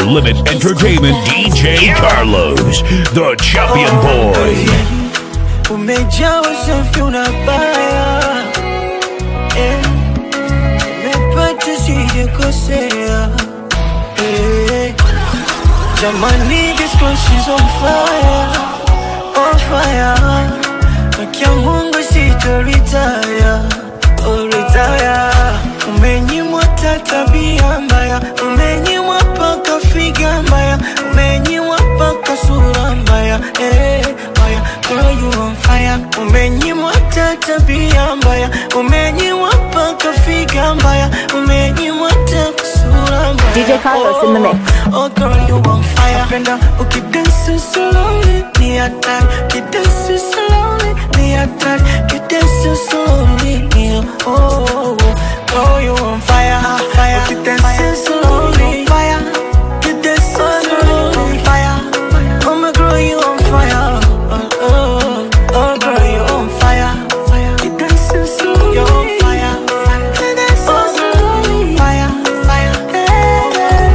Limit Entertainment DJ Carlos, the champion boy. Umejaa usafi unabaya eh, umepata sijakosea eh, jamani this girl she's on fire, on fire Nakia Mungu sitoritaya, oh retire Umenyimwa ta tabia mbaya, umenyimwa paka figa mbaya, umenyimwa paka sura mbaya eh, mbaya Girl you on fire, umenyimwa ta tabia mbaya, umenyimwa paka figa mbaya, umenyimwa ta sura mbaya DJ Carlos in the mix. Oh girl you on fire Penda ukidansi slowly ni hatari Ukidansi slowly ni hatari Ukidansi slowly ni oh, oh, oh. Girl you on fire fire Ukidansi slowly fire Ukidansi slowly fire Oh my girl you on fire Oh, oh, oh girl you on fire Ukidansi slowly you on fire Ukidansi slowly fire fire Fire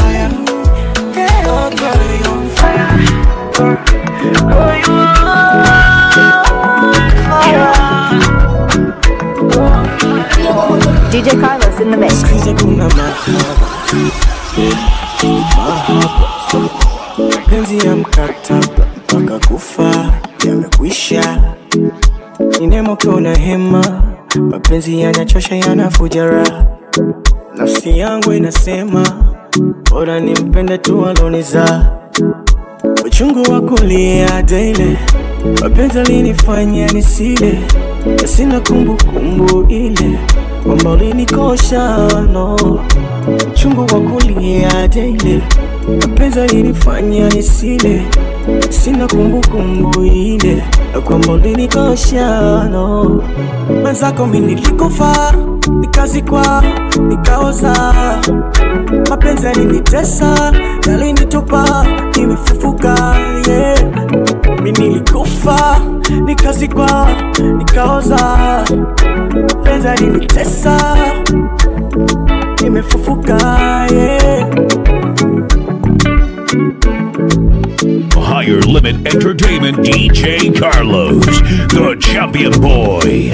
Oh girl you on fire Girl you DJ Carlos in the mix. Sikiza kuna mahaba mahaba penzi ya mkataba mpaka kufa yamekwisha inemo kuna hema mapenzi yanachosha yanafuja raha nafsi yangu inasema bora nimpende tu aloniza uchungu wa kulia daily mapenzi alinifanya nisile na sina kumbukumbu ile kwamba ulinikosha no uchungu wa kulia daily mapenzi alinifanya nisile sina kumbukumbu ile na kwamba ulinikosha no mwenzako mi nilikufa nikazikwa nikaoza mapenzi yalinitesa yalinitupa nimefufuka yeah. mi nilikufa nikazikwa nikaoza mapenzi yalinitesa nimefufuka yeah. Higher Limit Entertainment DJ Carlos, the champion boy.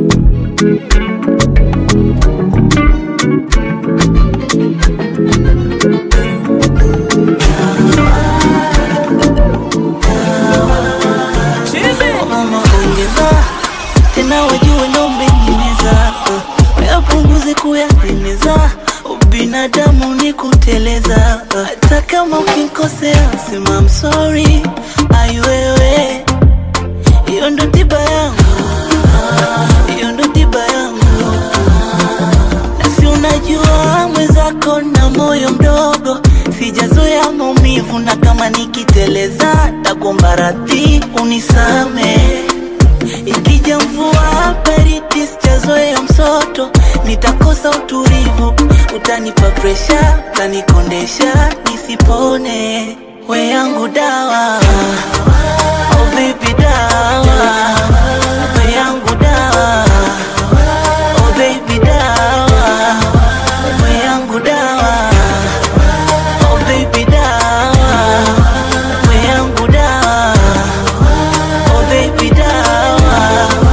mama ongeza tena wajue ndo umenimeza uh, yapunguze kuyaeneza ubinadamu ni kuteleza uh, hata kama ukinkosea sema I'm sorry aiwewe hiyo ndo tiba yangu hiyo ndo tiba yangu nasi unajua mwenzako na moyo mdogo sijazoea maumivu na kama nikiteleza takuomba radhi unisame ikija mvua baridi sijazoea msoto nitakosa utulivu utanipa presha utanikondesha nisipone we yangu dawa oh baby dawa we yangu dawa oh baby dawa we yangu dawa oh baby dawa we yangu dawa oh baby dawa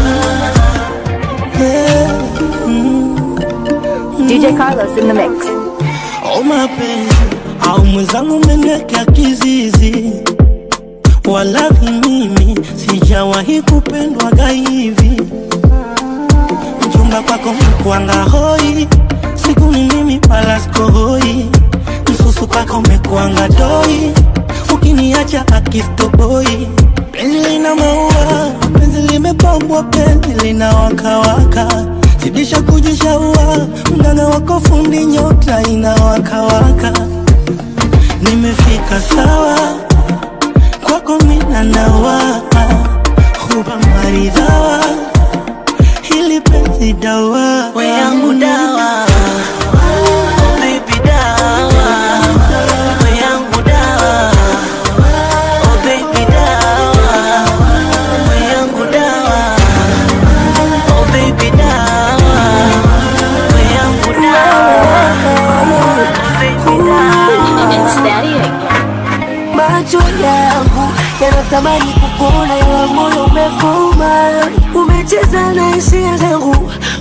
DJ Carlos in the mix. Oh mapenzi au mwenzangu umeniwekea kizizi, walahi mimi sijawahi kupendwaga hivi. Mchumba kwako mkwanga hoi, siku ni mimi wala sikohoi, msusu kwako umekwanga doi, ukiniacha akistoboi. Penzi lina maua, penzi limepambwa, penzi lina wakawaka zidisha kujishaua, mganga wako fundi, nyota inawakawaka. Nimefika sawa kwako, mina nawa huba maridhawa, hili penzi dawa we yangu dawa oh baby dawa we yangu dawa oh baby dawa we yangu dawa oh baby dawa we yangu dawa oh baby dawa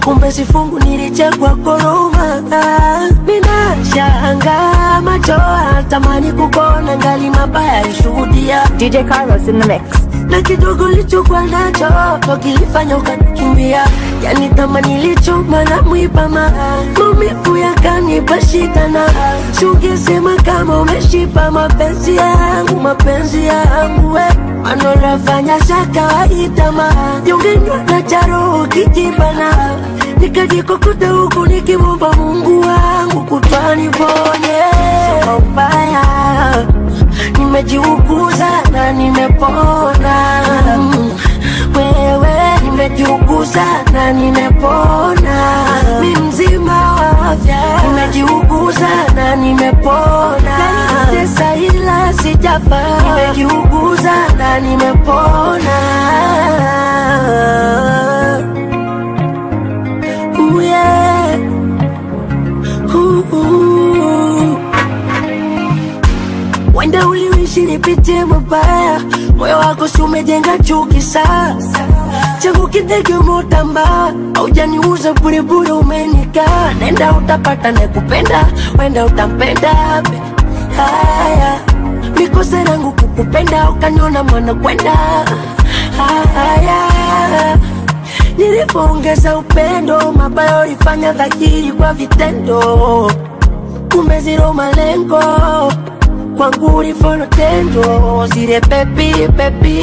kumbe sifungu nilichekwa koroma minashanga machoa tamani kukona ngali mabaya ishuhudia DJ Carlos in the mix. na kidogo lichokuwa nacho ndo kilifanya ukanikimbia yani kama nilichoma na mwipama maumivu yakanipa shida na sungesema kama umeshipa mapenzi yangu mapenzi yangu we manolafanya za kawaida ma jongenywa na charo kijibana nikajikokuta huku nikimwomba mungu wangu kutwani ponye kwa ubaya nimejiuguza na nimepona Mm, wewe nimejiuguza na nimepona mi mzima wa afya nimejiuguza na nimepona nanitesa ila sijafa nimejiuguza na nimepona Ooh, yeah. Ooh, ooh. Wenda uliishi nipitie mabaya, moyo wako si umejenga chuki sasa. Changu kitege motamba, haujaniuza bure bure, umenikaa. Nenda utapata nakupenda, wenda utampenda be. Haya, mikosa yangu kukupenda, ukaniona mwana kwenda. Haya, nilipoongeza upendo, mabaya ulifanya dhahiri kwa vitendo kumbe zero malengo kwangu ulifanya tendo zile pepi pepi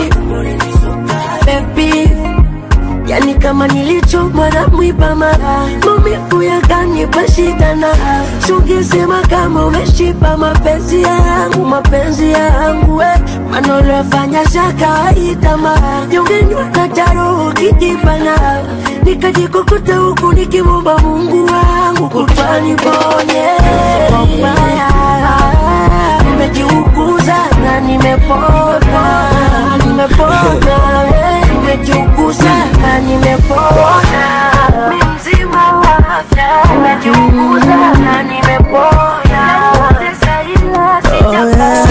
pepi yani kama nilichomwa na mwiba mara maumivu yakanipa shida na sungesema kama umeshipa mapenzi yangu mapenzi yangu we manolafanya za kawaida ma jongenywa na jaro kijibana nikajikokuta huku nikimwomba mungu wangu kutwani ponye kwa ubaya nimejiuguza na nimepona nimepona eh, nimejiuguza na nimepona mi mzima wa afya nimejiuguza na nimepona Natesa ila sijafa.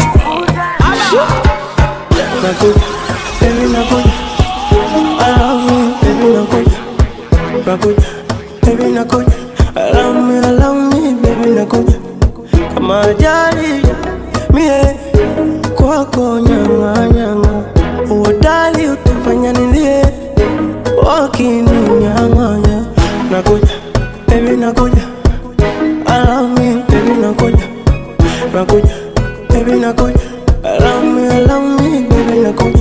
Nakuja, baby nakuja I love you, baby nakuja Nakuja, baby nakuja I love me, I love me, baby nakuja Kama ajali, mie kwako nyanga nyanga Uodali utafanya nilie Wakininyang'anya Nakuja, baby nakuja I love me, baby nakuja Nakuja, baby nakuja I love me, I love me, baby nakuja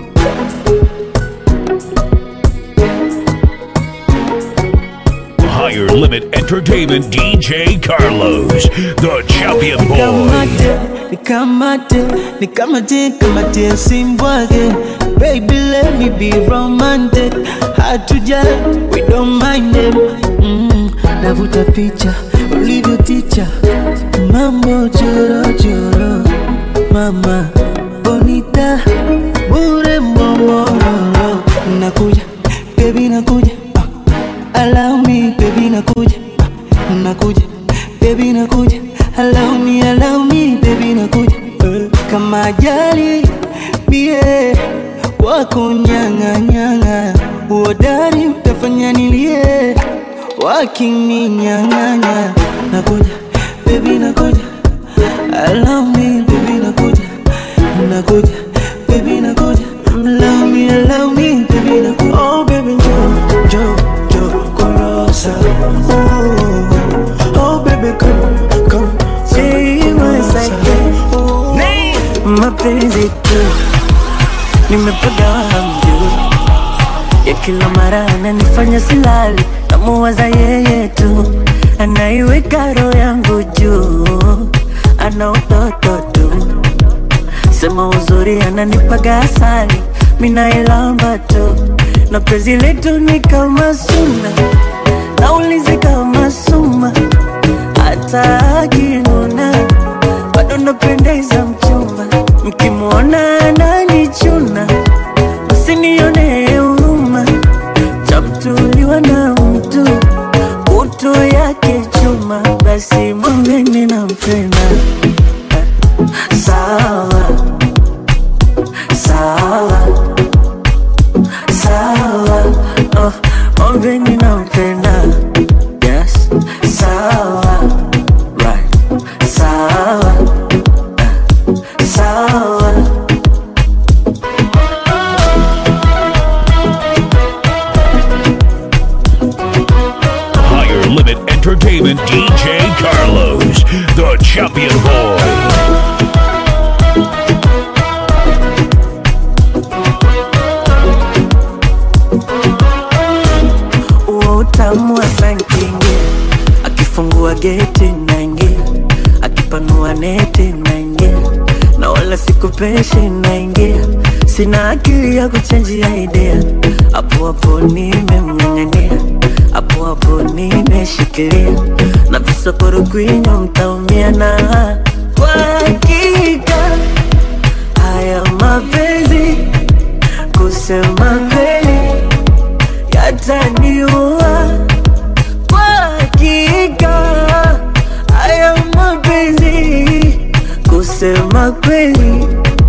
Higher Limit Entertainment DJ Carlos, the champion boy. Nikamate, nikamate, nikamate, kamate simbwage Baby let me be romantic Hard to judge, we don't mind them mm, Navuta picha, ulivyo ticha Mambo choro choro Mama, bonita, bure mbomororo Nakuja, baby nakuja ah. Allow me, baby nakuja ah. Nakuja, baby nakuja Allow me, allow me, baby nakuja Eh, Kama ajali, bie Wako nyanga nyanga Uodari utafanya nilie Wakininyang'anya Nakuja, baby nakuja Allow me, baby nakuja Nakuja, baby nakuja Allow me, allow me, baby nakuja Oh baby jo, jo, jo Korosa Oh, oh baby come, come See once again Mapenzi tu Nimepiga mjuu ya kila mara ananifanya silali, namuwaza yeye tu, anaiweka roho yangu juu, ana utoto tu, sema uzuri ananipaga asali, minailamba tu, na penzi letu ni kama suna, naulizi kama suma, hata akinuna bado napendeza mchumba, mkimwona ananichuna usinione huruma, chamtuliwa na mtu utu yake chuma, basi mwambeni nampenda. Sawa sawa sawa, oh, mwambeni mwambeni nampenda yes sawa right sawa eh, sawa Higher Limit Entertainment DJ Carlos, the champion boy. uo utamu wa sankingi akifungua geti naingia akipanua neti naingia na wala sikupeshi naingia sina akili ya kuchanjia idea hapo hapo nimemng'ang'ania hapo hapo nimeshikilia na visokoro kwinyo mtaumia na kwa hakika haya mapenzi kusema kweli yataniua kwa hakika haya mapenzi kusema kweli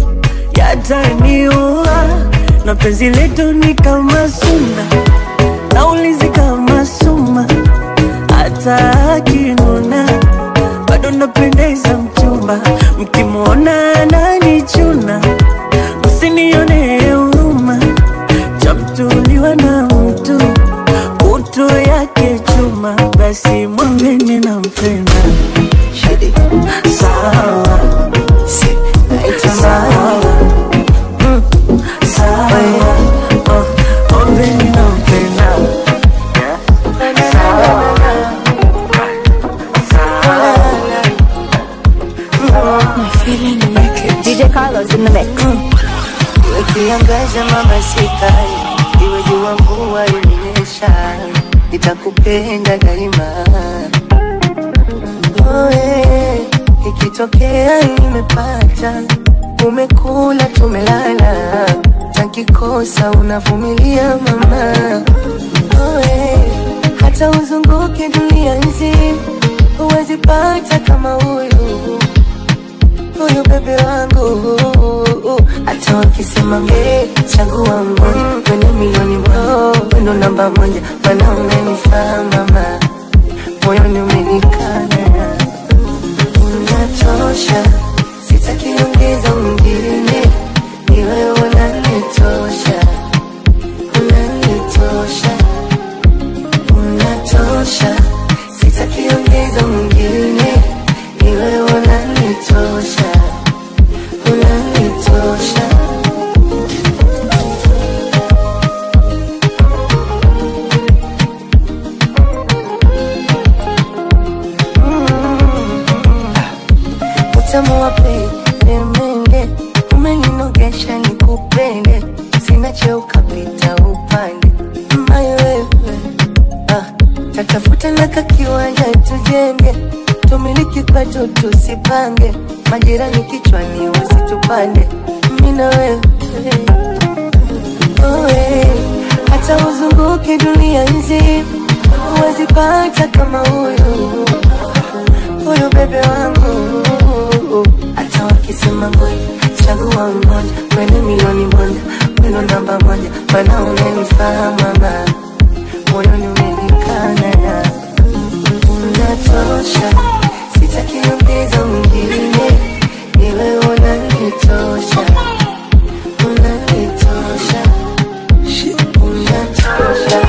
yataniua na penzi letu ni kama suna naulizi kama suma hata akinuna bado napendeza mchumba mkimwona ananichuna msinione huruma chamtuliwa na mtu utu yake chuma basi mwambeni na mpenda sawa sawa Mm, sawa Oh, mwambeni na mpenda DJ Carlos in the mix. Iwe kiangaza mama sikai, iwe jua mvua ilinyesha, nitakupenda daima. Oe, ikitokea nimepata, umekula tumelala, takikosa unavumilia mama. Oe, hata uzunguke dunia nzima, huwezi pata kama huyu huyu bebe wangu hata wakisema me chagua mmoja kwenye milioni moja wendo namba moja mana unanifaa mama moyoni umenikana unatosha sitaki ongeza mwingine ni wewe unanitosha unanitosha unatosha sitaki ongeza mwingine ni wewe unanitosha unanitosha utamu wa peremende umeninogesha nikupende sina cheo kapita upande mbaye wewe ah, tatafuta na kakiwanja tujenge tumiliki kwetu tusipange majirani kichwani wasitupande mina wewe Oe, hata uzunguke dunia nzima huwezi pata kama huyu huyu bebe wangu hata wakisema ngoja chagua mmoja kwenye milioni moja weno namba moja mana unanifaa mama moyoni umenikana unatosha sitaki ongeza mwingine ni wewe unanitosha unanitosha unatosha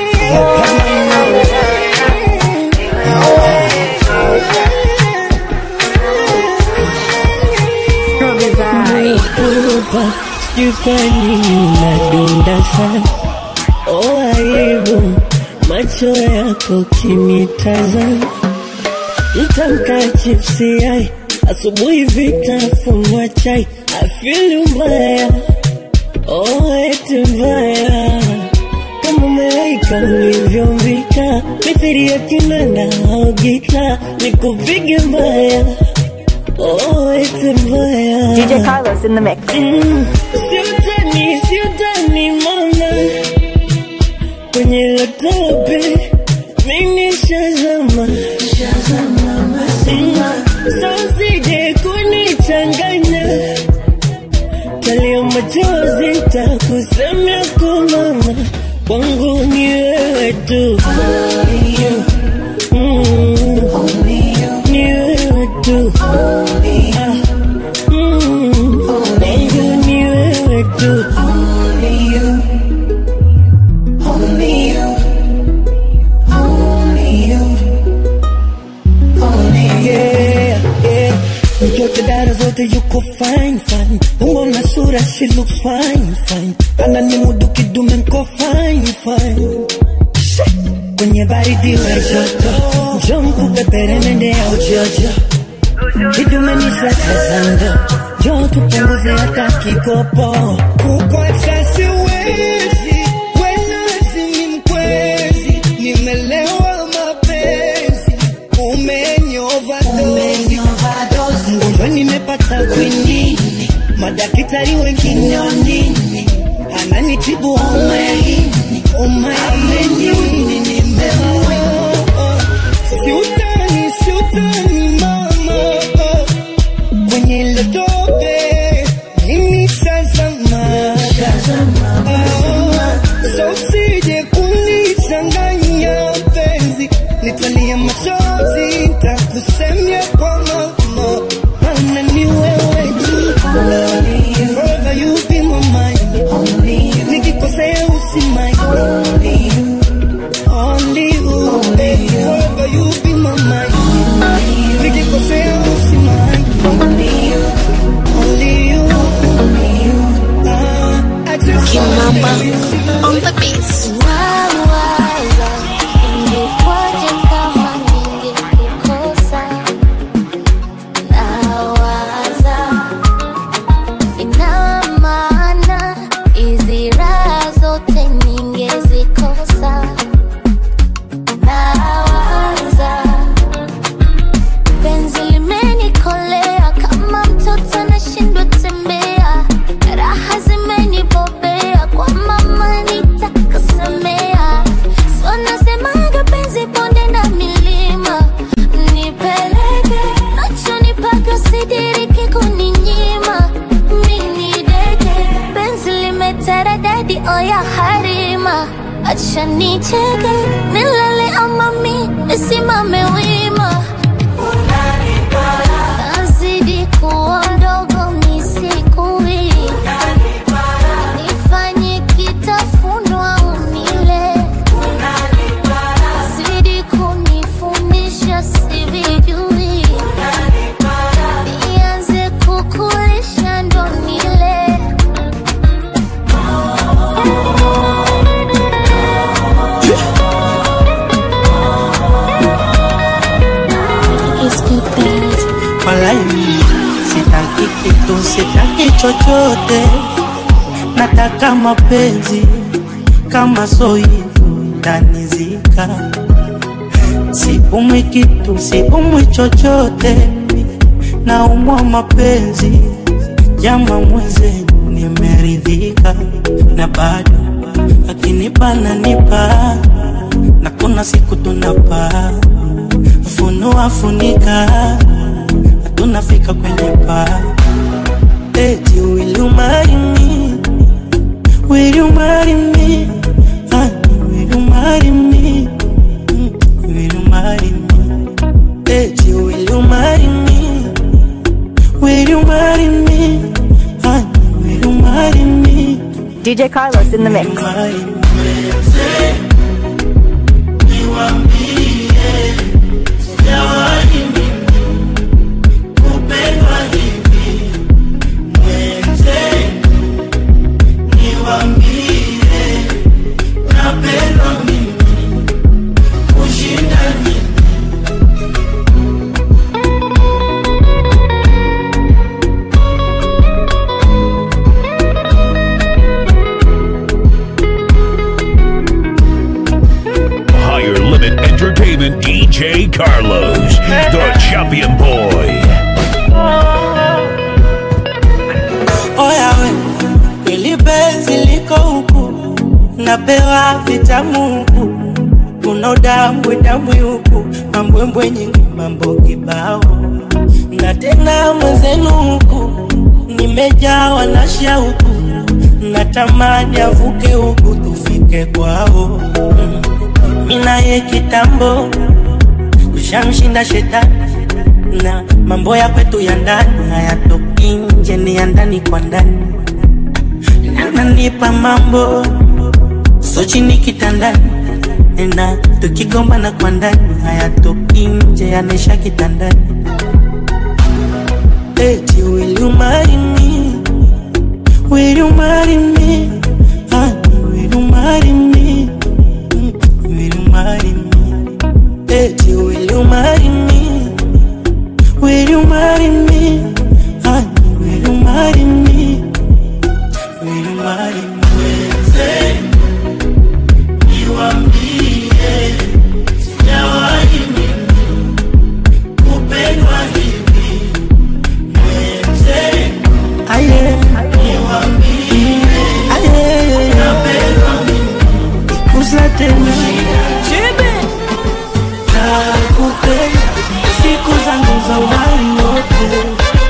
Naikupa sijui kwa nini nadunda sana oh, aibu macho yako kinitazama mtamka chipsi ai asubuhi vitafunwa chai afili mbaya oh, eti mbaya kama malaika ulivyombika mithiri ya kinanda au gita nikupige mbaya oh, eti mbaya DJ Carlos in the mix. Mm, siutani siutani mama kwenye lotope mimi shazama sosije kunichanganya talia machozi takusemea kwa mama kwangu ni wewe tu tu. Only you. Mm. Only you. Ni wewe tu. Only you. Mm. Only you. Ni wewe tu. Only you. Only you. Only you. Only you. Yeah, yeah. Mtoto dada zote yuko fine fine, umbo na sura she looks fine fine, ana ni mudu kidume nko fine fine. She, Kwenye baridi wa joto, njoo nikupepere nende ya ujojo, kidume ni sasa sando, njoo tupunguze hata kikopo. Kukuacha siwezi, wenazi ni mkwezi, nimelewa mapenzi, umenyovadozi mgonjwa nimepata kwinini, madaktari wengine wanini, ananitibu homa ya ini, homa ya ini nimeua. Siutani, siutani mama, kwenye ile tope mimi shazama, so usije kunichanganya penzi, nitalia machozi, nitakusemia kwa mama, maana ni wewe tu. Forever you be my mind, nikikosea usimai Only you, baby, forever you be my mind. Nikikosea usimai Only you, only you, Ah, I just wanna be with you. on the beats. Wawaza, ingekuwaje kama ningekukosa? Nawaza, ina maana hizi raha zote ningezikosa. Nawaza, penzi limenikolea kama mtoto anashindwa tembea, raha zimenibobea kwa mama nitakasemea. So nasemaga penzi bonde na milima, nipeleke nachonipaka sidiriki kuninyima. Mini deke penzi limeteredadi oya harima, acha nicheke nilale ama mi nisimame wima nazidi kuwa mdogo misikui nifanye kitafunwa unile zidi kunifundisha sivijui nianze kukulisha ndo nile Walai, sitaki kitu, sitaki chochote, nataka mapenzi kama so hivyo tanizika. Sipumwi kitu, sipumwi chochote, naumwa mapenzi jama mwenzenu, nimeridhika na bado akinipa nanipa, na kuna siku tunapaa funua funika tunafika kwenye paa eti will you marry me will you marry me Honey, will you marry me Mm, will you marry me eti will you marry me will you marry me Honey, will you marry me DJ Carlos in the mix. marry me Higher Limit Entertainment DJ Carlos, the champion boy. Oya we, kweli penzi liko huku, napewa vitamu huku, kuna udambwe dambwe huku, mambwembwe nyingi, mambo kibao, na tena mwenzenu huku, nimejawa na shauku, natamani avuke huku tufike kwao. Mm. inaye kitambo kushamshinda shetani na mambo ya kwetu ya ndani hayatoki nje, ni ya ndani kwa ndani, ananipa mambo so chini kitandani na tukigombana kwa ndani hayatoki nje, yanaisha kitandani. Eti will you marry me? Will you marry me? Honey, will you marry me? Mm, Will you marry me? Eti will you marry me? Will you marry me? Honey, will you marry me? Will you marry me? Aye. Aye. Ikuza tena Nakupenda siku zangu za uhai wote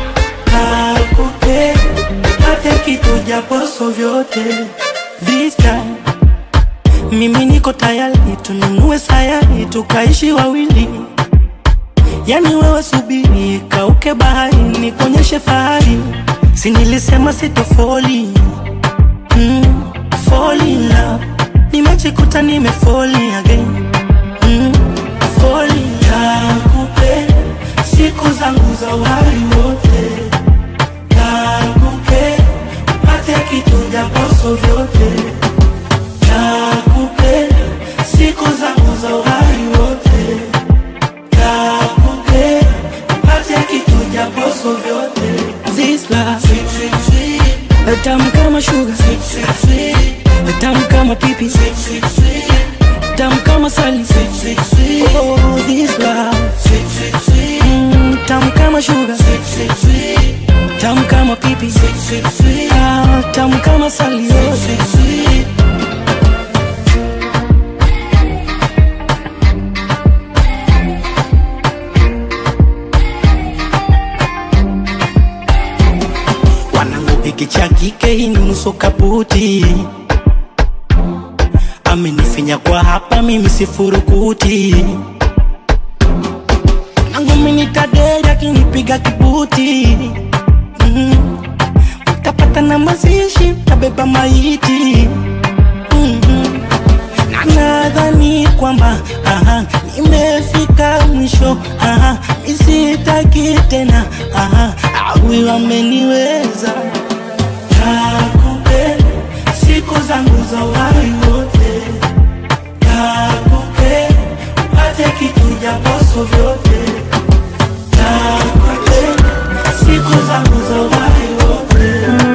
Nakupenda pate kitu japoso vyote This time mimi niko tayari tununue sayari tukaishi wawili yani wewe subiri kauke bahari nikuonyeshe fahari si nilisema sitofoli mm, fall in love nimejikuta nimefoli again mm, fall in love nakupenda siku zangu za uhai wote nakupenda pate kitu japoso vyote nakupenda siku zangu za uhai wote nakupenda pate kitu japoso vyote This love sweet, sweet, sweet. tamu kama sugar sweet, sweet, sweet. tamu kama pipi sweet, sweet, sweet. tamu kama sali sweet, sweet, sweet. Oh, this love sweet, sweet, sweet. Mm, tamu kama sugar sweet, sweet, sweet. tamu kama pipi sweet, sweet, sweet. Ah, tamu kama sali oh. sweet, sweet. wanangu hiki cha kike hii ni nusu kaputi amenifinya kwa hapa mimi sifurukuti nangu minitaderi akinipiga kibuti mm. tapata na mazishi tabeba maiti mm-hmm. na nadhani kwamba aha, nimefika mwisho aha, misitaki tena aha, awi wameniweza nakupenda siku zangu za uhai wote nakupenda pate kitu japoso vyote nakupenda siku zangu za uhai wote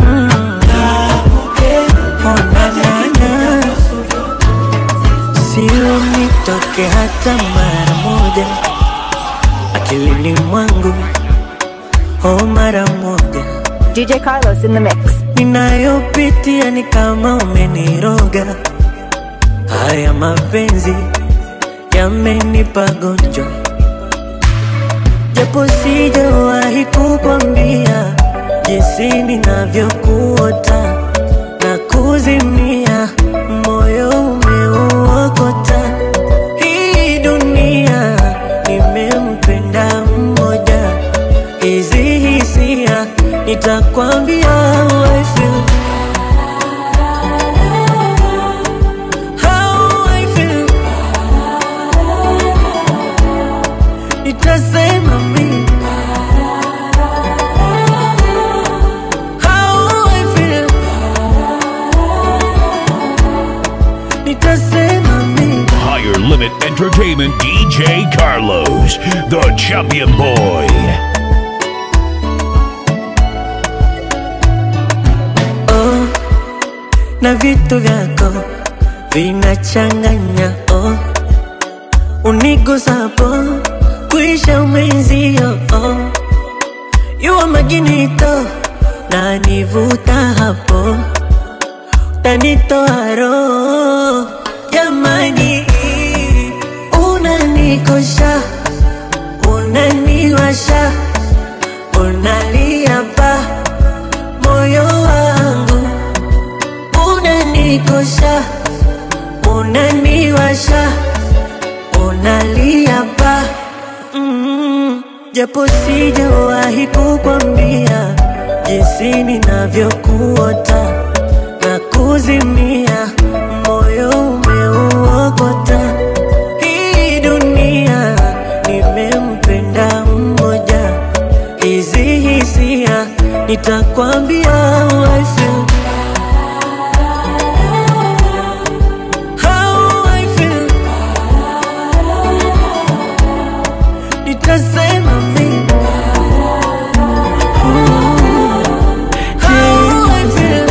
nakupenda pate kitu japoso vyote sio nitoke hata mara moja akilini mwangu o mara moja DJ Carlos in the mix. ninayopitia ni kama umeniroga haya mapenzi yamenipa gonjwa japo sijawahi kukwambia jinsi ninavyokuota na kuzimia moyo umeuokota hii dunia nimempenda mmoja hizi hisia nitakwambia how I feel. How I feel. Nitasema mimi How I feel. Nitasema mimi Higher Limit Entertainment DJ Carlos, the champion boy. oh, na vitu vyako vinachanganya oh, unigusapo kuisha umenzio oh, yuwa maginito na nivuta hapo tanitoa roho jamani, unanikosha unaniwasha unalia pa moyo wangu unanikosha unaniwasha japo sijawahi kukwambia jinsi ninavyokuota na kuzimia, moyo umeuokota. Hii dunia nimempenda mmoja, hizi hisia nitakwambia how I feel. How I feel. Nitasema mimi How I feel.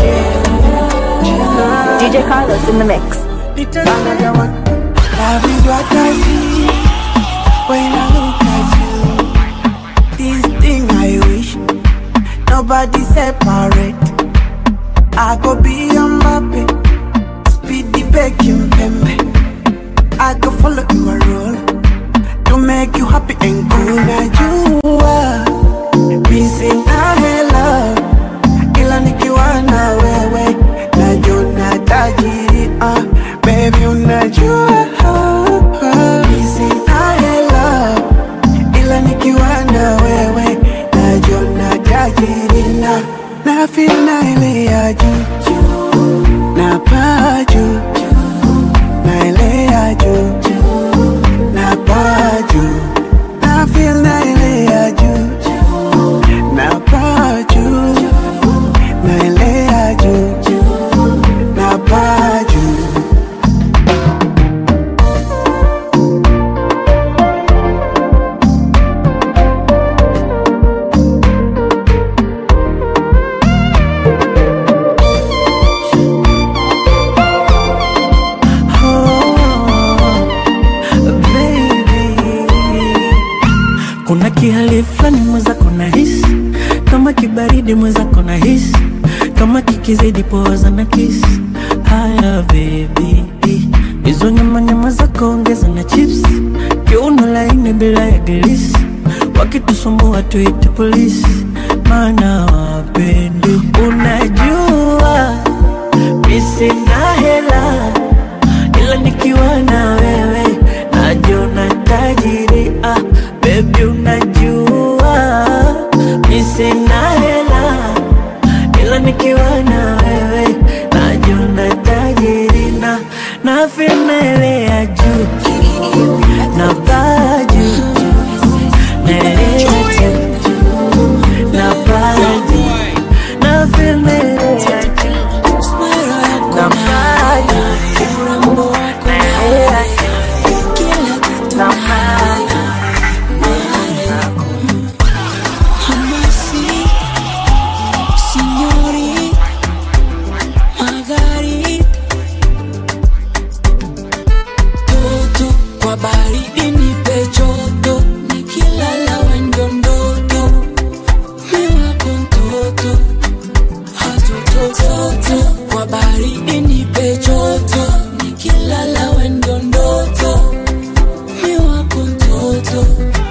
DJ Carlos in the mix. Nitasema Love is what I see when I look at you. This thing I wish nobody separate. I go be a Mbappe, speed the Beckham Pembe. I go follow your role to make you happy and cool. Now you are missing a love, ila nikiwa na wewe najua tajiri ah, baby unajua missing a love, ila nikiwa na wewe najua tajiri na na feel na ile ya juu na paa juu na ile ya juu na paa juu na feel na ile ya juu na paa juu na ile ya juu na paa juu Kuna kihali fulani mwenzako na hisi kama kibaridi mwenzako na hisi kama kikizidi poza na kisi haya baby hizo nyama nyama zako ongeza na chips kiuno laini bila ya gilisi wakitusumbua tuite polisi maana wapendi unajua misina hela ila nikiwa na wewe najiona tajiri ah, baby unajua mi sina hela ila nikiwa na wewe najiona tajiri na na ya juu na paa juu naelea juu na paa juu na feel naelea juu na paa juu naelea juu na paa juu Signori, magari toto kwa baridi nipe joto, nikilala wendo ndoto, mi wako mtoto, hatotototo kwa baridi nipe joto, nikilala wendo ndoto, mi wako mtoto,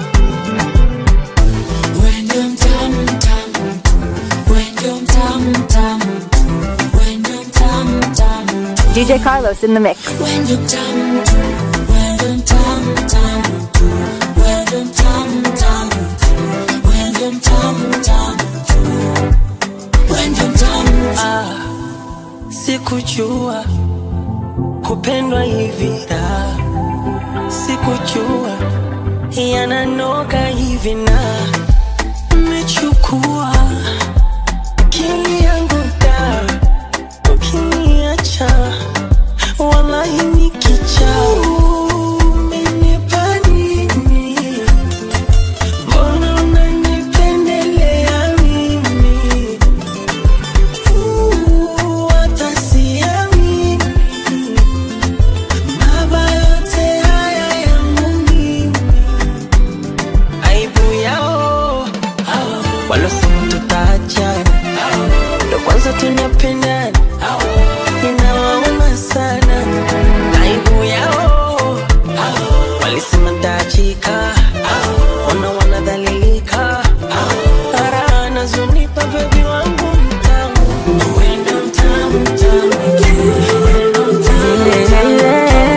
wendo mtamu mtamu Wendo mtamu mtamu, wendo mtamu mtamu, DJ Carlos in the mix. wendo mtamu tu, wendo mtamu mtamu tu, wendo mtamu mtamu tu, wendo mtamu mtamu tu, wendo mtamu Ah, sikujua kupendwa hivi da, sikujua yananoga hivi na mechukua akili yangu da, ukiniacha wallahi nikicha umenipa nini? Mbona unanipendelea mimi? tunapendana inawauma sana aibu yao walisema tachika wana wanadhalilika ara anazunipa bebi wangu mtamu wendo mtamu mtamu wendo mtamu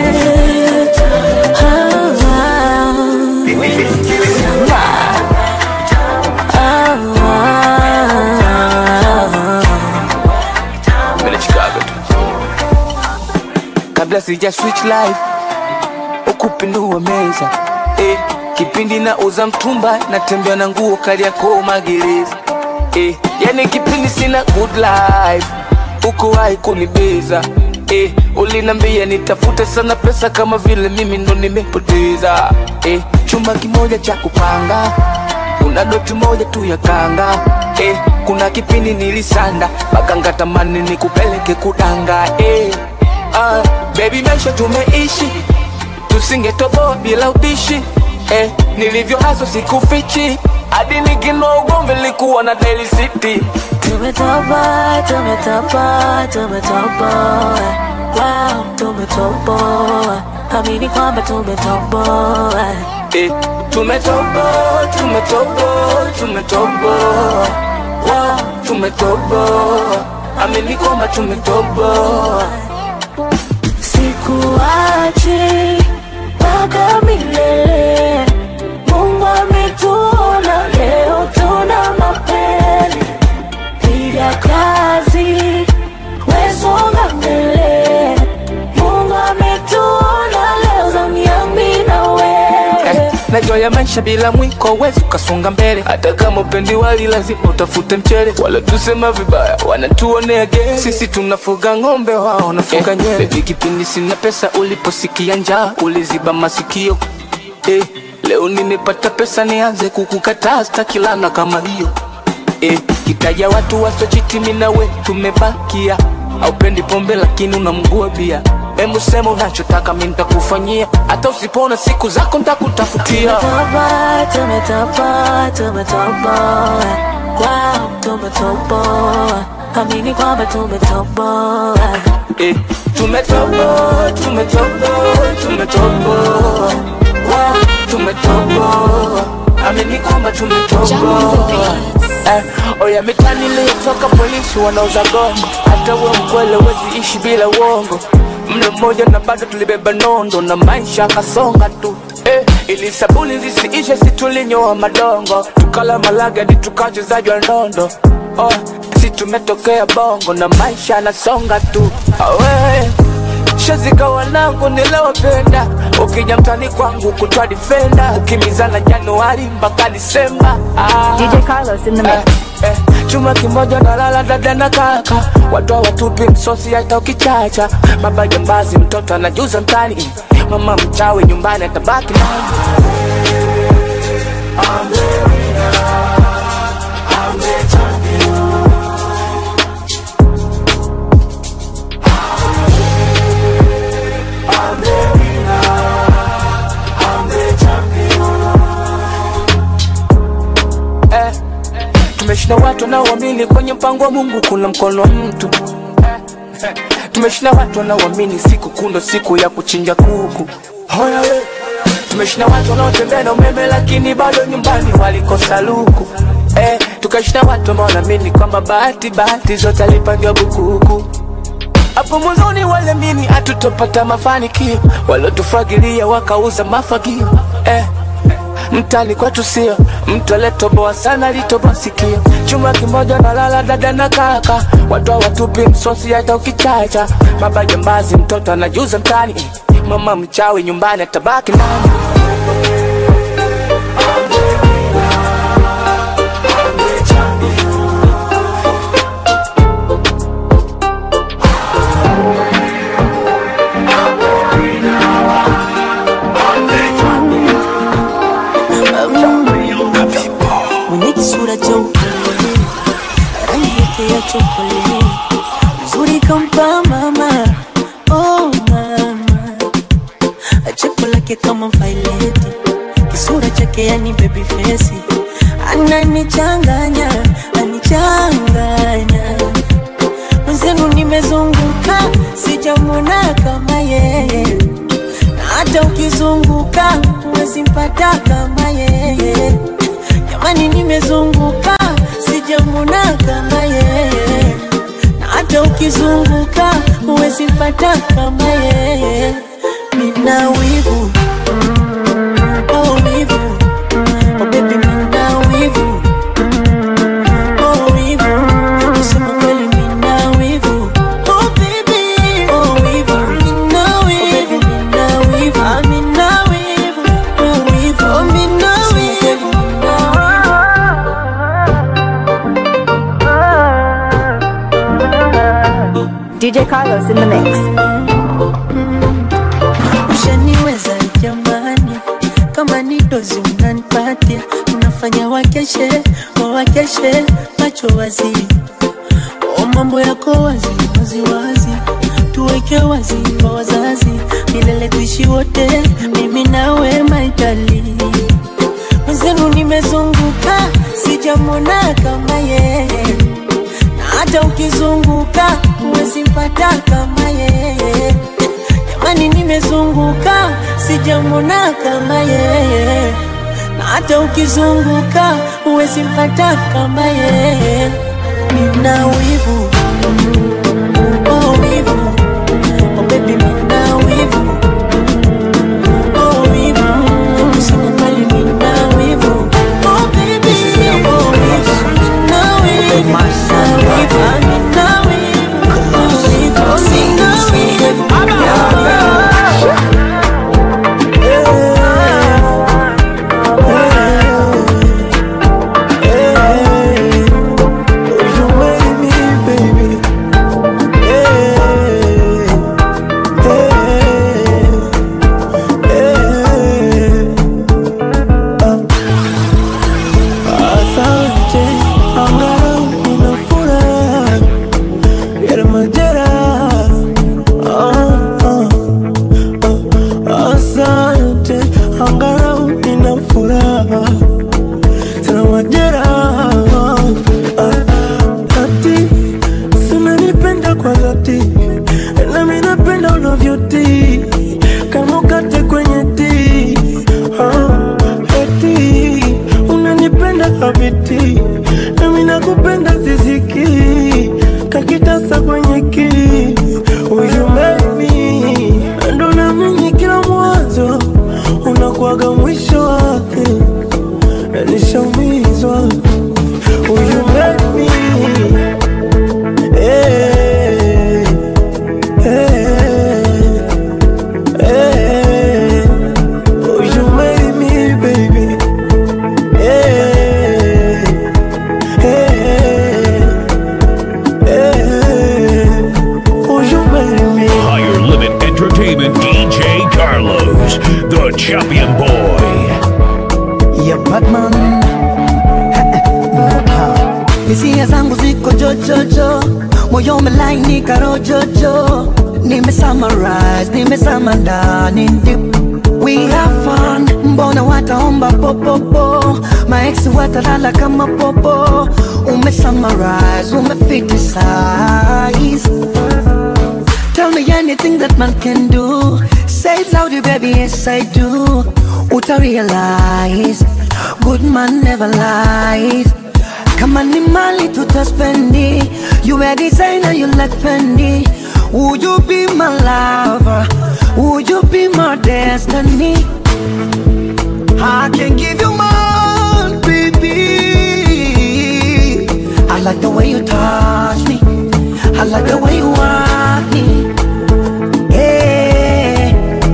sija switch life ukupindua meza eh, kipindi na uza mtumba natembea na nguo kaliako magereza eh, yani kipindi sina good life ukuwahi kunibeza eh, ulinambia nitafute sana pesa kama vile mimi ndo nimepoteza eh, chumba kimoja cha kupanga kuna doti moja tu ya kanga eh, kuna kipindi nilisanda bakanga tamani nikupeleke kudanga eh, ah, baby maisha tumeishi tusingetoboa bila ubishi eh, nilivyo haso sikufichi hadi nikinwa ugomvi likuwa na Daily City Tumetoboa, tumetoboa, tumetoboa. Wow, tumetoboa. Amini kwamba tumetoboa. eh, tumetoboa tumetoboa tumetoboa wow, tumetoboa amini kwamba tumetoboa Sikuachi mpaka milele. Mungu ametuona leo, tuna mapele. Piga kazi, wesonga mbele. Mungu ametuona leo, zamu yangu mimi na wewe. eh, najua ya maisha bila mwiko wezi ukasonga mbele hata kama upendi wali lazima utafute mchele wala tusema vibaya wanatuonea gere sisi tunafuga ng'ombe wao wanafuga nywele Baby, kipindi sina pesa uliposikia njaa uliziba masikio eh, leo nimepata pesa nianze kukukataa stakilana kama hiyo eh, kitaja watu wasochitimi nawe tumebakia aupendi pombe lakini unamgua bia Hebu sema unachotaka mi nitakufanyia hata usipona siku zako nitakutafutia Tumetoboa, tumetoboa, tumetoboa. Wow, tumetoboa. Amini kwamba tumetoboa. eh, tumetoboa tumetoboa tumetoboa Wow, tumetoboa amini kwamba tumetoboa eh, oya mitani iliyotoka polisi wanauza gongo hata uwe mkwele wezi ishi bila uongo mlo mmoja na bado tulibeba nondo na maisha akasonga tu eh, ili sabuni zisiishe situlinyoa madongo tukala malaga di tukachezajwa ndondo oh, si tumetokea bongo na maisha anasonga tu awe shazika wanangu nilowapenda ukija mtani kwangu kutwa difenda ukimizana januari mpaka disemba ah. DJ Carlos in the mix. Eh, eh, chuma kimoja na lala dada na kaka watu watupi msosi hata ukichacha baba jambazi mtoto anajuza mtani mama mchawi nyumbani atabaki nani eh, tumeshinda watu wanaoamini kwenye mpango wa Mungu kuna mkono wa mtu eh, eh, tumeshinda watu wanaoamini siku kundo siku ya kuchinja kuku Hoya we. tumeshinda watu wanaotembea na umeme lakini bado nyumbani walikosa luku eh, tukashinda watu ambao wanaamini kwamba bahati bahati zote alipangiwa bukuku hapo mwanzoni waliamini hatutopata mafanikio, waliotufagilia wakauza mafagio eh. Mtani kwetu sio mtu aliyetoboa sana, alitoboa sikio. Chuma kimoja na lala dada na kaka, watu watupi msosi hata ukichacha. Baba jambazi, mtoto anajuza mtani, mama mchawi nyumbani atabaki nani? mwenye kisura cha upole, rangi yake ya chokoleti, uzuri kampa mama, oh mama, cheko lake kama vaileti, kisura chake yani baby face, ananichanganya, anichanganya mwenzenu, nimezunguka sijamwona kama yeye, na hata ukizunguka huwezi mpata kama yeye. Jamani, nimezunguka sijamwona kama yeye, na hata ukizunguka huwezi mpata kama yeye. Mina wivu oh wivu oh baby, mina wivu oh wivu kusema kweli, mina wivu oh baby oh wivu mina wivu DJ Carlos in the mix. ushaniweza jamani, kama ni dozi unanipatia, unafanya wakeshe wawakeshe macho wazi, o mambo yako wazi wazi wazi, tuweke wazi kwa wazazi, milele tuishi wote, mimi nawe maitali mwenzenu, nimezunguka sijamwona kama yeye na hata ukizunguka huwezi mpata kama yeye. Jamani, nimezunguka sijamwona kama yeye, na hata ukizunguka huwezi mpata kama yeye. Nina wivu oh, wivu oh, baby, nina wivu oh, wivu usikubali, nina wivu oh, baby oh, wivu na wivu na wivu na wivu oh, wivu nina wivu Asante, angalau nina furaha ya majeraha. Ah, ah, ah. Asante, angalau nina furaha tena majeraha. Ah, Ati sinanipenda kwa dhati, nami napenda unavyotii kama ukate kwenye tii Ah, eti unanipenda habiti nami nakupenda ziziki kakitasa kwenye ki uyumemi ndo namini kila mwanzo unakuwaga mwisho wake nishaumizwa uyumemi hey, hey, hey. Oh, you made me, baby. Hey, hey, hey. Oh, you made me. Higher Limit Entertainment DJ Carlos, the champion boy. ya Batman Ha. hisia zangu ziko jojojo moyo umelainika rojojo nime summarize nimesama ndani deep. we have fun mbona wataomba popopo maeksi watalala kama popo ume summarize umefitisize Tell me anything that man can do. Say it louder, baby, yes I do. Uta realize, good man never lies. Kama ni mali tutaspendi, you a designer, you like Fendi. Would you be my lover? Would you be my destiny? I can give you more, baby. I like the way you touch me. I like the way you want me. Hey,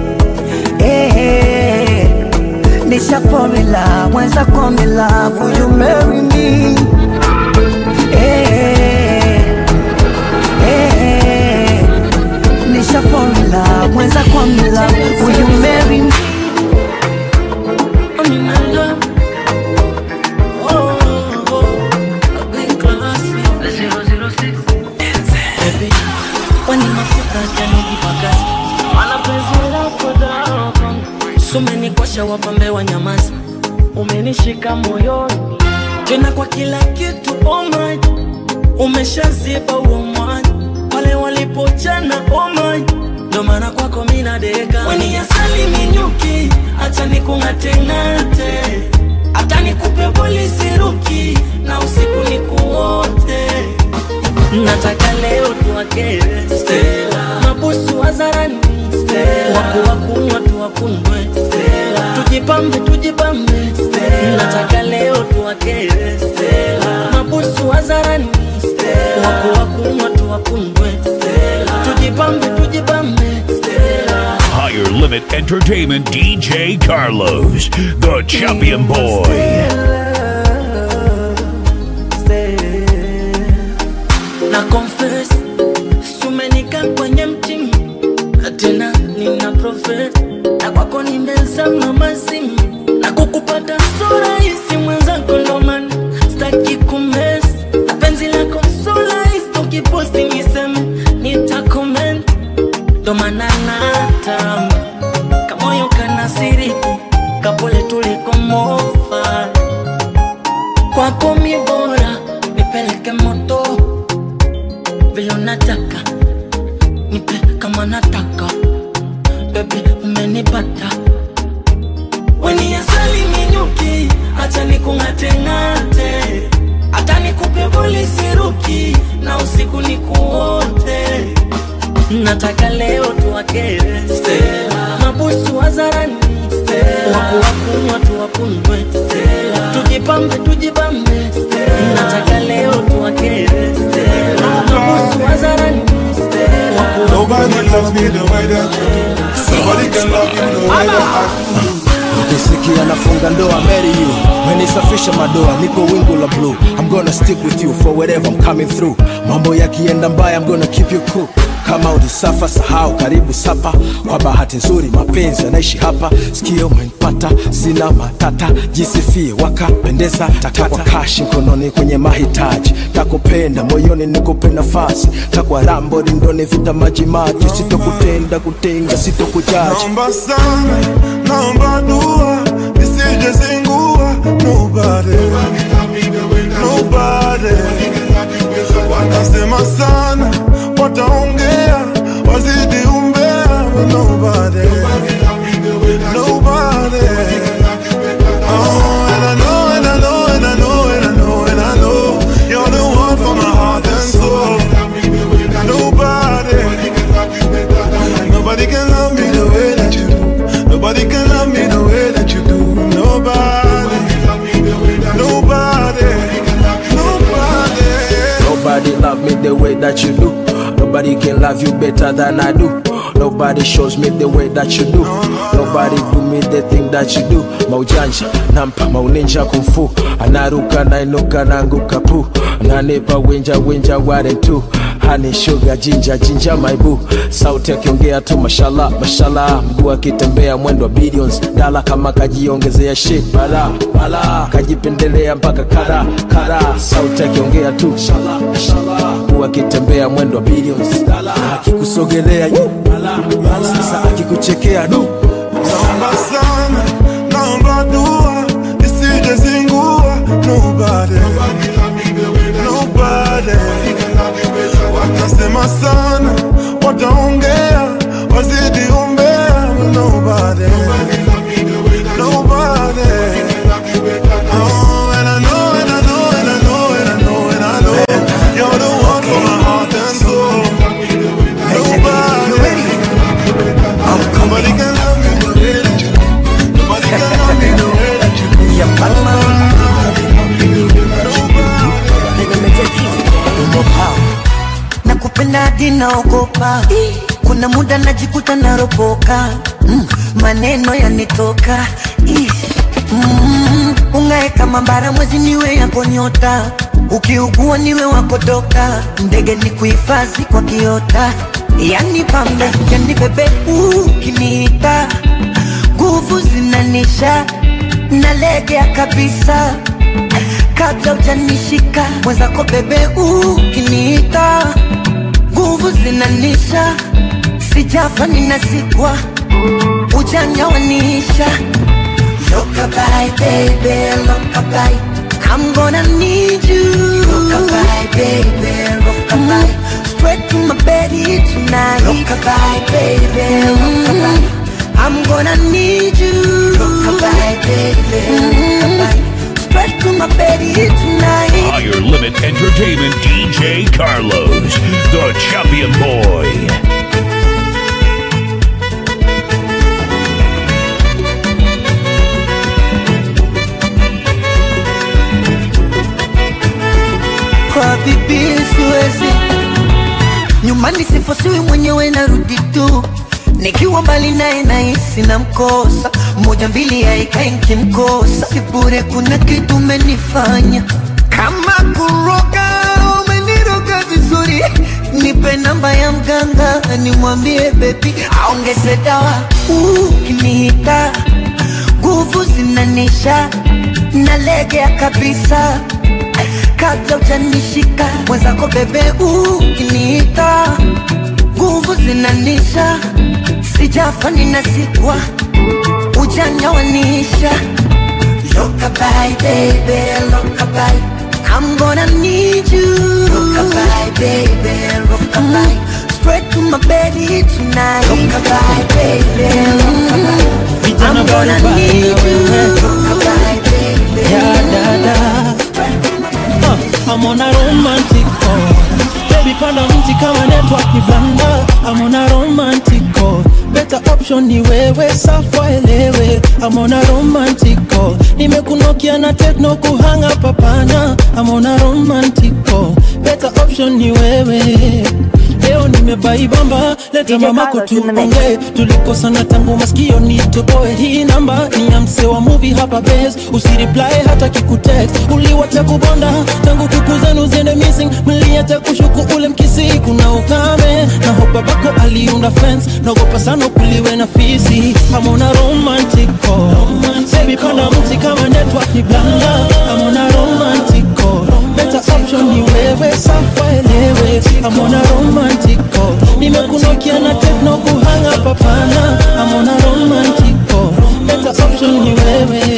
hey, Nisha fall in love, once I come in love, will you marry me? Hey, hey, Nisha fall in love, once I come in love, will you marry me? I'm in love. Oh, oh, I've been classy. Baby, when you mafuta yanijipakaza Mana penzi lako dawa Sumenikosha wapambe wa nyamaza Umenishika moyoni Tena kwa kila kitu oh my Umeshaziba huo mwanya Pale walipochana oh my Ndo maana kwako mina deka Weni asali minyuki Acha nikung'ate-ng'ate Hata nikupe polisi ruki Na usiku nikuote nataka leo tuwakere Stella, mabusu wazarani Stella, waku wakunywa tuwakunywe Stella, tujipambe tujipambe Stella, nataka leo tuwakere Stella, mabusu wazarani Stella, waku wakunywa tuwakunywe Stella, tujipambe tujipambe Stella. Higher Limit Entertainment DJ Carlos, the champion boy. na confess sumenika tena nina profet na kwako nimezama mazimu na kukupata so rahisi mwenzako ndomana staki kumes na penzi lako so rahisi tukiposti niseme nitakoment ndomana natamba kamoyo kanasiriki kapole tulikomofa kwako mi bora nipeleke moto vile unataka nipe kama nataka bebi umenipata weni asali minyuki hacha nikung'ateng'ate hata nikupe polisiruki na usiku nikuote nataka leo tuwakere Stella. mabusu wazarani wakuwakunywa tuwakunywe Stella. tujipambe tujipambe Stella. nataka leo tuwakere Stella. mabusu wazarani Nobody loves me the way that you do. Nobody can love you the way that I do. ukisikia nafunga ndoa marry you menisafisha madoa niko wingu la blue i'm gonna stick with you for wherever i'm coming through mambo yakienda mbaya i'm gonna keep you cool kama ulisafa sahau karibu sapa kwa bahati nzuri mapenzi yanaishi hapa sikio umenipata sina matata jisifie wakapendeza takwa kashi mkononi kwenye mahitaji takupenda moyoni nikupe nafasi takwa rambo rindoni vita majimaji sitokutenda kutenga sitokujaji Naomba sana, naomba dua, nisije zingua. Nobody, nobody. Watasema sana, wataongea, wazidi umbea. but Nobody, nobody. Oh, and I know, and I know, and I know, and I know, and I know, you're the one for my heart and soul. Nobody. Nobody can love me the way that you do. Nobody can love me the way that you do. Nobody. Nobody. Nobody. Nobody love me the way that you do. Nobody can love you better than I do. Nobody shows me the way that you do. Nobody do me the thing that you do. Maujanja, nampa mauninja kumfu. Anaruka nainuka nanguka pu. Nanipa winja winja ware tu. Honey sugar jinja jinja my boo. Sauti akiongea tu mashallah mashallah. Mguu akitembea mwendo wa billions. Dala kama kajiongezea shit bala bala. Kajipendelea mpaka kara kara. Sauti akiongea tu mashallah mashallah. Mguu akitembea mwendo wa billions. Dala akikusogelea yu bala bala. Sasa akikuchekea du. Naomba sana, naomba dua, nisije zingua. Nobody. Nobody. Watasema sana, wataongea, wazidi umbea. Nobody. Nobody. Oh, and I know, and I know, and I know, and I know, and I know, you're the one for my heart and soul. Nobody. Nobody can love me the way that you do. Nobody can love me the way that you do. nakupenda hadi naogopa kuna muda najikuta naropoka mm, maneno yanitoka Ih, mm, ungae kama mbara mwezi niwe yako nyota ukiugua niwe wakodoka ndege ni kuhifadhi kwa kiota yani pambe yani bebe ukiniita nguvu zinanisha nalegea kabisa kabla ujanishika mwenzako bebe ukiniita nguvu zinanisha sijafa ninazikwa ujanja wanisha Lokabai, baby, lokabai I'm gonna need you Lokabai, baby, lokabai Straight to my bed tonight Lokabai, baby, lokabai I'm gonna need you Lokabai, baby, lokabai Straight to my bed tonight Higher Limit Entertainment DJ Carlos, the champion boy. kwa bibi siwezi nyumbani sifosiwi mwenyewe narudi tu nikiwa mbali naye nahisi na mkosa moja mbili haikai nkimkosa sibure kuna kitu umenifanya kama kuroga umeniroga vizuri nipe namba ya mganga nimwambie bebi aongeze dawa ukiniita nguvu zinanisha nalegea kabisa kabla ujanishika mwenzako bebe ukiniita nguvu zinanisha sijafa ninasikwa ujanyawanisha Lokabai, baby, lokabai. I'm gonna need you. Lokabai, baby, lokabai. Spread to my belly tonight. Lokabai, baby, lokabai. I'm gonna need you. Lokabai, baby. Yeah, dada. Uh, I'm on a romantic call. Baby, panda mti kama network ni blanda. I'm on a romantic call. Better option ni wewe, safwa elewe. I'm on a romantic call. Nimekunokia na techno kuhanga papana. I'm on a romantic call. Better option ni wewe. Leo nimebaibamba, leta DJ mama Carlos in the mix. kutuonge tulikosana tangu maskio nitoboe hii namba ni ya mse wa movie hapa base usireply hata kikutext uliwacha kubonda tangu kuku zenu ziende missing mliacha kushuku ule mkisi kuna ukame na hopa bako aliunda fence naogopa sana kuliwe na fisi amona romantic call baby panda mti kama network ni blanda amona romantic call better option ni wewe safa elewe amona romantic call nimekunokia na techno kuhanga papana amona romantic call better option ni wewe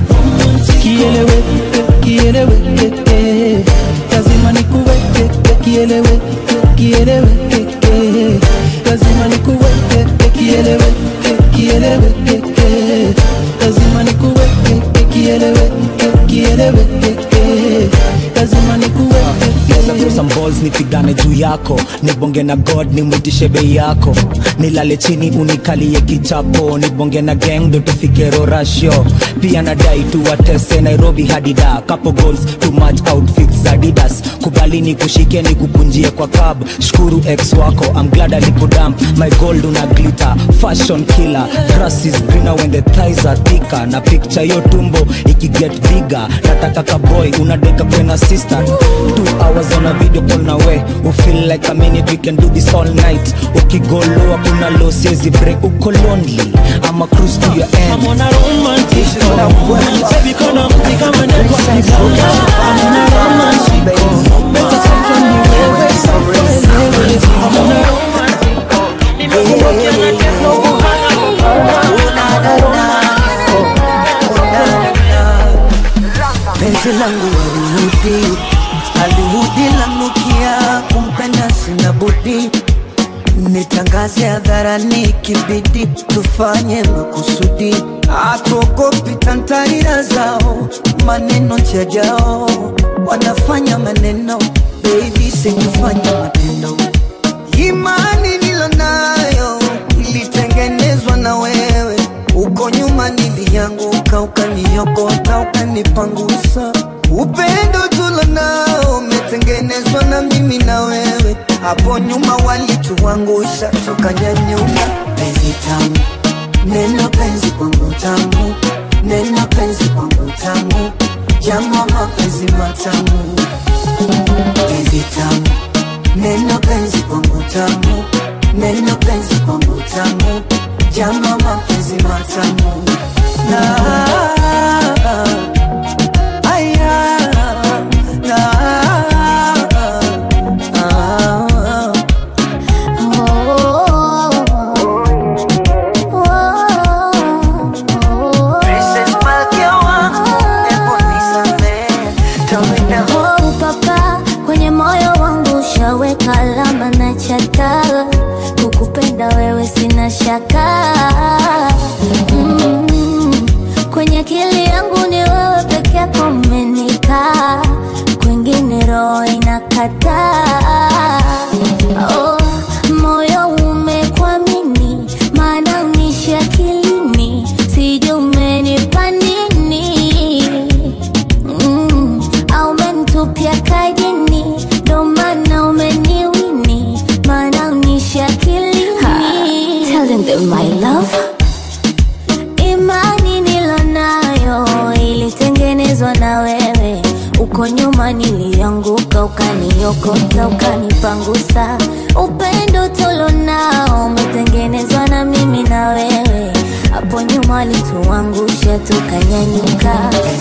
kielewe kielewe eh. lazima nikuweke kielewe kielewe eh. lazima nikuweke kielewe kielewe eh. lazima nikuweke kielewe kielewe eh. lazima nikuweke Leta some balls nipigane juu yako nibonge na god nimwitishe bei yako nilale chini unikalie kichapo nibonge na gang ndo tufike rorasho pia nadai tuwatese nairobi hadida couple goals too much outfits adidas kubali ni kushike ni kukunjie kwa cab shukuru ex wako I'm glad alikudamp my gold una glitter fashion killer grass is greener when the thighs are thicker na picture yo tumbo ikiget bigger nataka kaboy unadeka kwena sister two hours on a video call na we u feel like a minute we can do this all night ukigoloa kuna low siezi break uko lonely ama cruise to your end I'm on a romantic call. Baby, kuna mti kama network ni blanda. I'm on a romantic call. Better option ni wewe, safa elewe. I'm on a romantic call. Nimekunokia na techno kuhanga penzi langu alirudi alirudi lanukia kumpenda sina budi nitangaze hadharani kibidi tufanye makusudi atuogopi tantarira zao maneno chajao wanafanya maneno bebi sikufanya matendo imani nilonayo ilitengenezwa na wewe uko nyuma nilianguka ukaniokota ukanipangusa upendo tulonao umetengenezwa na mimi na wewe hapo nyuma walituangusha tukanyanyuka penzi tamu neno penzi kwangu tamu neno penzi kwangu tamu jama mapenzi matamu penzi tamu neno penzi kwangu tamu neno penzi kwangu tamu jama mapenzi matamu na aya na ah, Princess Malkia wangu, hebu nisamehe, tell me now. Oh, papa kwenye moyo wangu ushaweka alama na chata kukupenda wewe sina shaka mm, kwenye akili yangu ni wewe peke yako umenikaa kwingine roho inakataa oh, moyo umekwamini maana unishi akilini sijui umenipa nini mm, au umenitupia kajini ndo maana umeniwini maana unishi akilini Telling them my love imani nilonayo ilitengenezwa na wewe uko nyuma nilianguka ukani ukaniokota ukanipangusa upendo tulonao umetengenezwa na mimi na wewe hapo nyuma walituangusha tukanyanyuka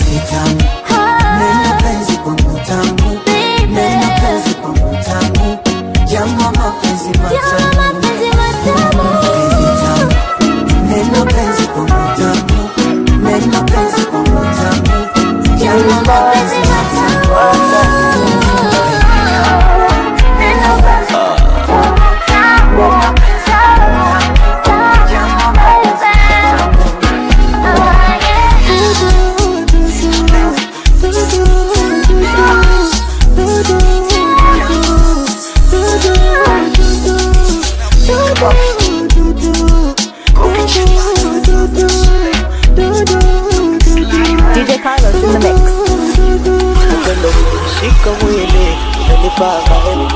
Neno penzi kwangu tamu, neno penzi kwangu tamu, jamu mapenzi matamu, penzi tamu. Neno penzi kwangu tamu, neno penzi kwangu tamu, jamu mapenzi matamu. DJ Carlos in the mix. Upendo kushika mwili unanipaka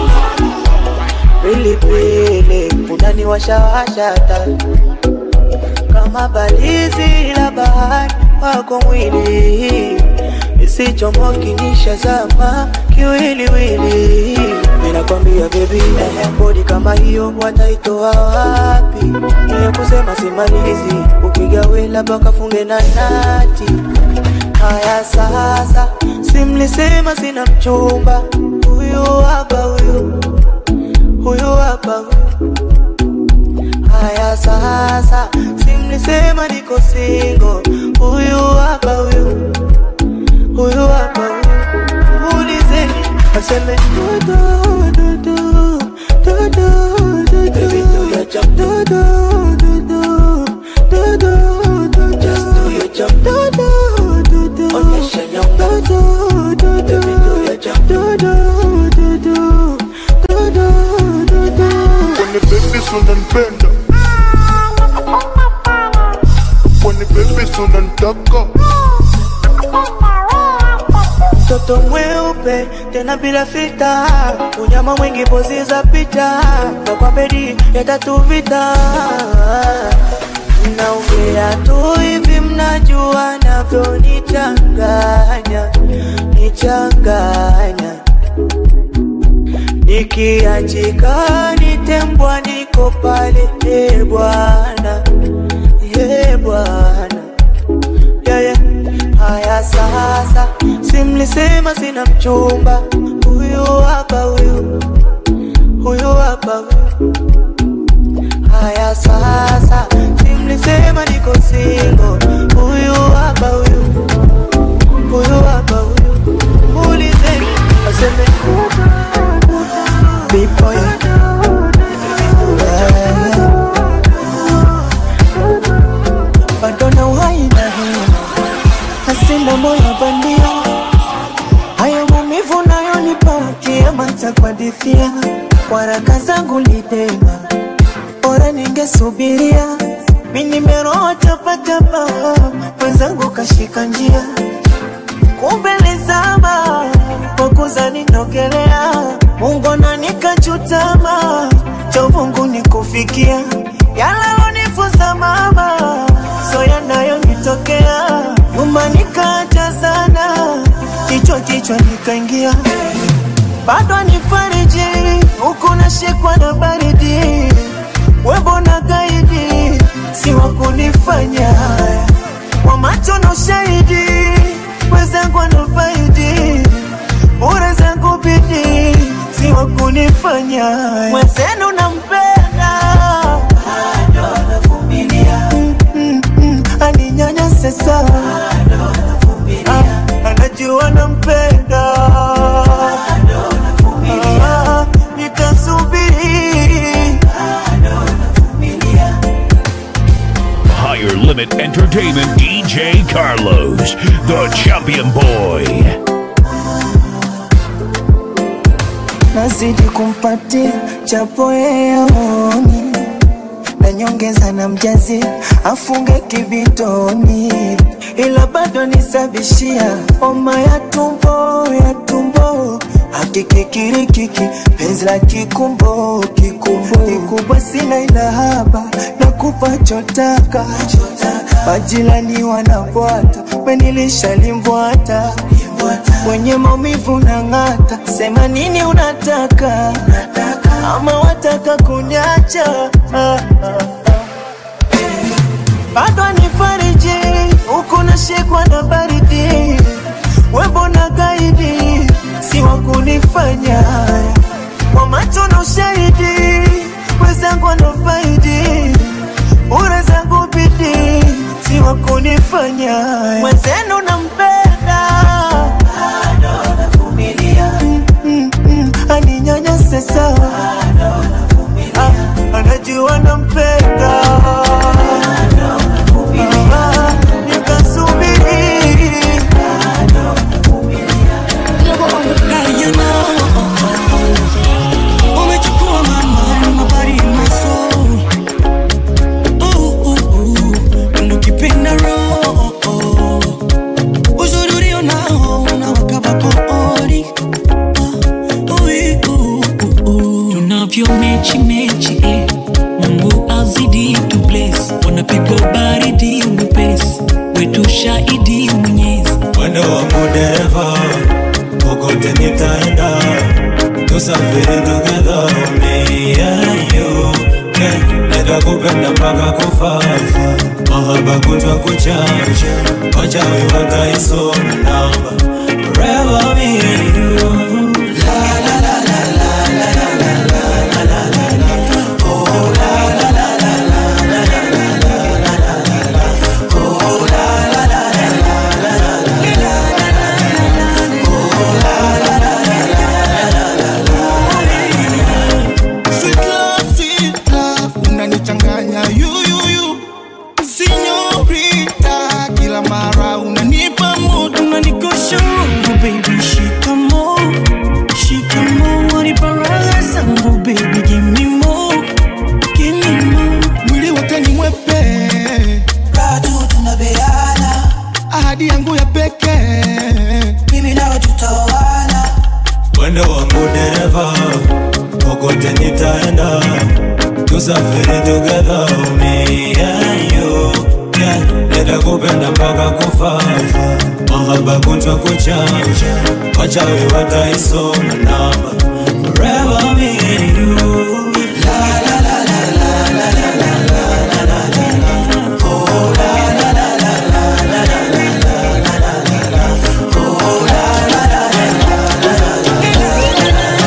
pilipili unaniwashawasha hata kama balizi la bahari wako mwili isichomoki nishazama kiwiliwili ninakwambia bebi bodi kama hiyo wataitoa wapi ile kusema simalizi ukigawe labda kafunge na nati haya sasa simlisema sina mchumba huyu hapa huyu huyu hapa huyu haya sasa simlisema niko singo huyu hapa huyu huyu hapa huyu ulizeni aseme dudu dudu dudu dudu Baby, do your jump dudu dudu dudu dudu just do your jump dudu dudu onyesha nyonga dudu dudu Baby, do your jump dudu dudu dudu dudu When the baby's unanipenda When the baby's unanitaka mtoto mweupe tena bila fita, unyama mwingi pozi za pita, na kwa bedi ya tatu vita naongea tu hivi, mnajua navyonichanganya nichanganya, nikiachika nitembwa, niko pale e bwana, e bwana yeah, yeah. Haya sasa, simlisema sina mchumba, huyu hapa huyu, huyu hapa huyu. Haya sasa, simlisema niko singo, huyu hapa huyu, huyu hapa huyu. Muulizeni aseme big boy. Yeah, yeah. Bado na uhai na hema hasina moyo bandia, hayo maumivu nayonipa kiama cha kuhadithia, waraka zangu litema, bora ningesubiria, mi nimeroa tapatapa, mwenzangu kashika njia, kumbe lizama kwa kuzani nogelea, Mungu na nikachutama, chovungu nikufikia, yalalonifuza mama, so yanayonitokea nyuma nikaacha sana, kichwa kichwa nikaingia, bado nifariji huku nashikwa na baridi, webo na gaidi si wa kunifanya haya, kwa macho na ushahidi, wenzangu wanafaidi bure zangu bidi si wa kunifanya haya, mwenzenu nampenda bado navumilia mm, mm, aninyanyase sana Ah, anajua nampenda Ah, nitasubiri Higher Limit Entertainment DJ Carlos, the champion boy. nazidi kumpatia chapo yeoni na nyongeza na mjazi afunge kibitoni, ila bado nisabishia homa ya tumbo ya tumbo hakikikirikiki penzi la kikumbo kikumbo kikubwa sina ila haba na kupa chotaka majirani wanabwata menilisha limbwata wenye maumivu na ng'ata, sema nini unataka, ama wataka kunyacha ah, ah. bado nifariji huku nashikwa na baridi, webo na gaidi si wa kunifanya haya. kwa macho na ushahidi, wenzangu wanafaidi bure zangu bidii si wa kunifanya haya. mwenzenu nampenda bado navumilia mm, mm, mm, aninyanyase sawa Ah, anajua nampenda Ah, nikasubiri Now you know, umechukua my mind, my body and my soul. Ooh, ooh, ooh, ndo kipenda roho. Uzuri ulio nao unawaka kooni. Ah, ui, ooh, ooh, ooh. tunavyo mechi mechi eh. mungu azidi tu bless wanapigwa baridi mwepesi wetu shahidi mwenyezi Mwendo wangu dereva, kokote nitaenda, tusafiri together, me and you. Yeah, nitakupenda mpaka kufafa, mahaba kutwa kuchanja, wachawi wataisoma namba, forever me and you. La la la la la la la la la la la la la. Oh la la la la la la la la la la la la. Oh la la la la la la la la. Sweet love, sweet love, unanichanganya yuyuyu sinyorita, kila mara unanipa mood, unanikosha roho, baby shikamo, shikamo, wanipa raha zangu baby, give me more, give me more, mwili wote ni mwepe, raha tu tunabeana, ahadi yangu ya pekee, mimi nawe tutaoana Mwendo wangu dereva, kokote nitaenda, tusafiri together, me and you. Yeah, nitakupenda mpaka kufafa, mahaba kutwa kuchanja, wachawi wataisoma namba, forever me and you. La la la la la la la la la la la la. Oh la la la la la la la la la la la la. Oh la la la la la la la la.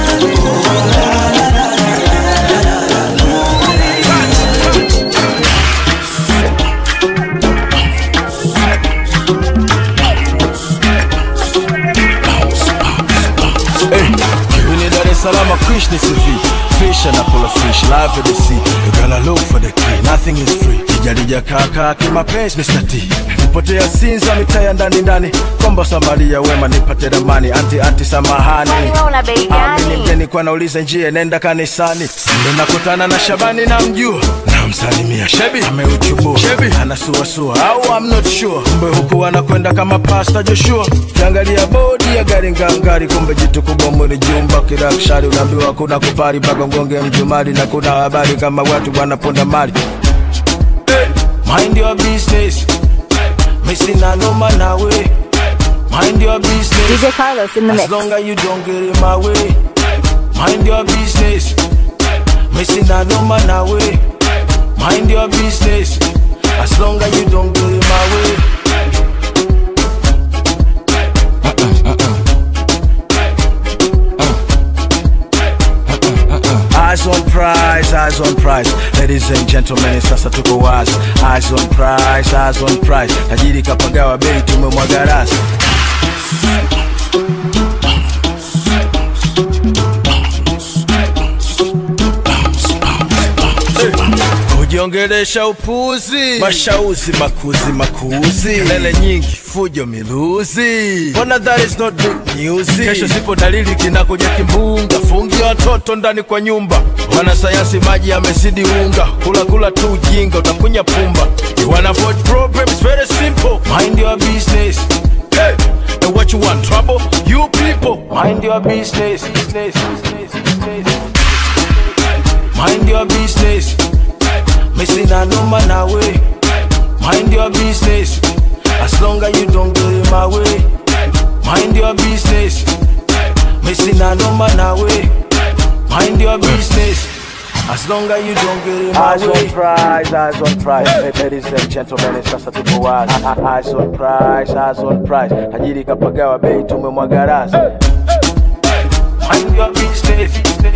Hey, Dar es Salaam, Krish ni CV. Fish and pull a fish, live at the sea. You gotta look for the key, nothing is free. Kijarija kaka kimapenzi Mr. T. Nipotea Sinza mitaa ya ndani ndani. Komba Samaria wema nipate ramani. Anti anti samahani. una bei Amini mgeni kwa nauliza njia nenda kanisani. Ndo nakutana na Shabani na mjua. Namsalimia Shebi ameuchubua. Shebi anasuasua au I'm not sure. Kumbe huku anakwenda kama Pastor Joshua. Kiangalia bodi ya gari ngangari, kumbe jitu kubwa mwili jumba kirakshari. Unaambiwa kuna kupari mpaka ngonge mjumari, na kuna habari kama watu wanaponda mali. Hey, mind your business. Missing a no man away. Mind your business. DJ Carlos in the As mix. long as you don't get in my way, mind your business. Missing a no man away. Mind your business. As long as you don't get in my way. Eyes on prize, eyes on prize. Ladies and gentlemen, sasa tuko wazi. Eyes on prize, eyes on prize. Tajiri kapagawa bei, tumemwaga rasi. kujiongelesha upuzi, mashauzi makuzi makuzi, kelele nyingi, fujo miluzi. Mbona that is not good news? Kesho sipo dalili kinakuja kimbunga, fungi watoto ndani kwa nyumba. Wanasayansi maji yamezidi unga, kula kula tu ujinga, utakunya pumba. You wanna avoid problems, very simple. Mind your business. Hey, and what you want, trouble? You people, mind your business. business, business, business. Mind your business. Missing a no man away. Mind your business. As long as you don't get in my way. mind your business. Missing a number now way, mind your business. As long as you don't get in my Eyes way. on prize, eyes on prize. Hey, ladies and gentlemen, sasa tuko wazi. Eyes on prize, eyes on prize. Tajiri kapagawa bei tumemwaga rasi. Mind your business.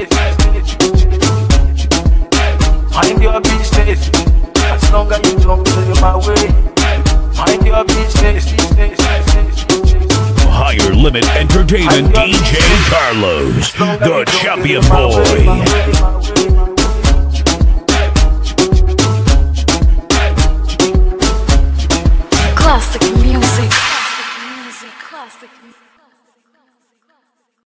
Mind your business. As long as you don't get in my way. Mind your business. Higher Limit Entertainment DJ Carlos, the champion boy. Classic music. Classic music. Classic music.